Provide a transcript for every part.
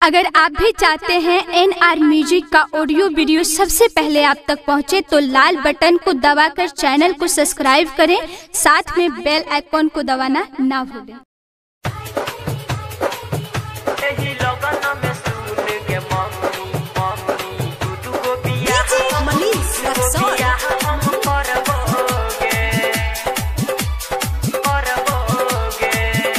अगर आप भी चाहते हैं एन आर म्यूजिक का ऑडियो वीडियो सबसे पहले आप तक पहुंचे तो लाल बटन को दबाकर चैनल को सब्सक्राइब करें साथ में बेल आइकॉन को दबाना ना भूलें एही लगन में सुन के मम्मी मम्मी दू दू गो बियाह मनीष रक्सौल बियाह हम करबोगे करबोगे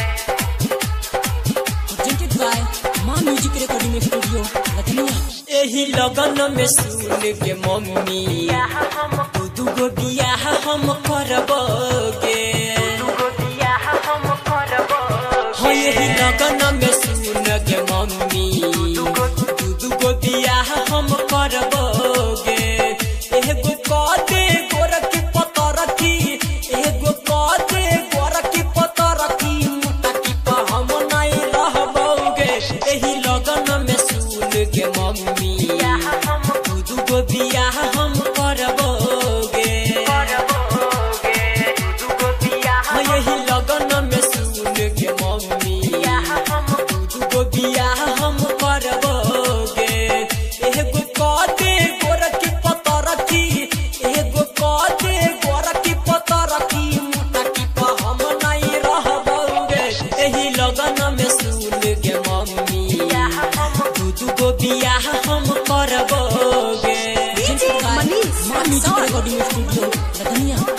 presented by Maa music recording studio Lucknow एही लगन में सुन के मम्मी बियाह हम दू दू गो बियाह हम करबोगे दू गो बियाह हम करबोगे हो एही लगन में सुन के मम्मी दू दू गो बियाह हम करबोगे एगो कदे गोरखी पतरखी एगो कदे गोरखी पतरखी मुटा की पर हम नहीं रहबोगे एही लगन में सुन के मम्मी बियाह हम दू दू गो बियाह हम करबोगे करबोगे दू दू गो बियाह हो यही लगन में सुन के मम्मी बियाह हम दू दू गो बियाह हम करबोगे एगो कदे गोरखी पतरखी एगो कदे गोरखी पतरखी मुटा की पर हम नहीं रहबोगे एही लगन में सुन के मम्मी बियाह हम दू दू गो बियाह हम करबोगे presented by Maa music recording studio Lucknow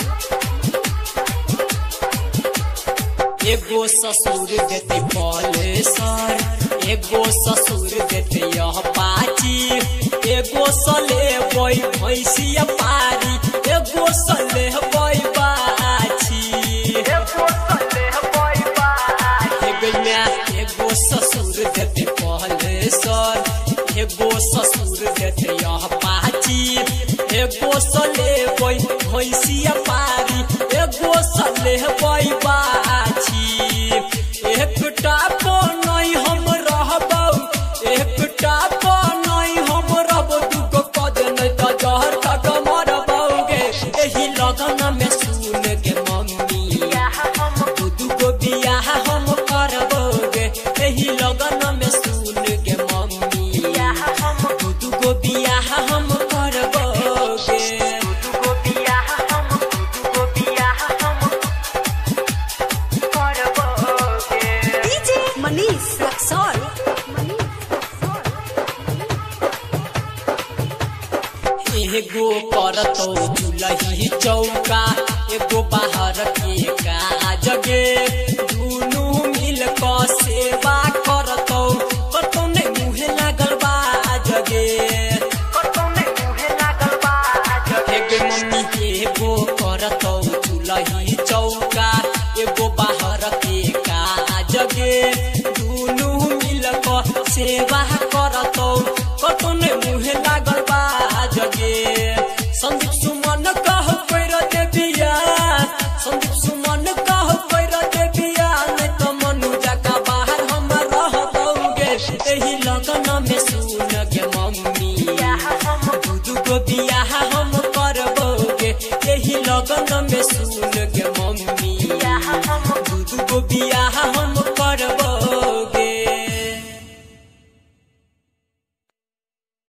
एगो ससुर देते पॉलेसर एगो ससुर देते यह पाची एगो सले बोई भैंसिया पारी एगो सले बोई बाची एगो सले बोई बाज एगो मैं एगो ससुर देते पॉलेसर एगो ससुर देते यह पाची एगो सले बोई भैंसिया पारी एगो सले बोई बाची एकटा नहीं हम रहबौ एकटा नहीं हम रहबौ दुगो कद नहीं त जहर तक मरबौगे एही लगन में सुन के मम्मी बियाह हम दू दू गो बियाह हम करबोगे एही लगन में सुन के मम्मी बियाह हम दू दू गो बियाह हम करबोगे दू गो बियाह हम दू गो बियाह हम करबोगे डीजे मनीष रक्सौल एगो करतो चुलही चौका एगो बाहर के काजगे दुनू मिल क सेवा करतो कतौ ने मुहे लागल बा जगे कतौने मुहे लागल बाज एगो मम्मी एगो करतो चुलही चौका एगो बाहर के काजगे दुनू मिल क सेवा करतो कतौ ने मुहे लागल बा जगे संदीप सुमन कह पैर देबिया संदीप सुमन कह पैर देबिया नहीं तो मनु जका बाहर हम रह दोगे एही लगन में सुन के मम्मी बियाह हम दू दू गो बियाह हम करबोगे एही लगन में सुन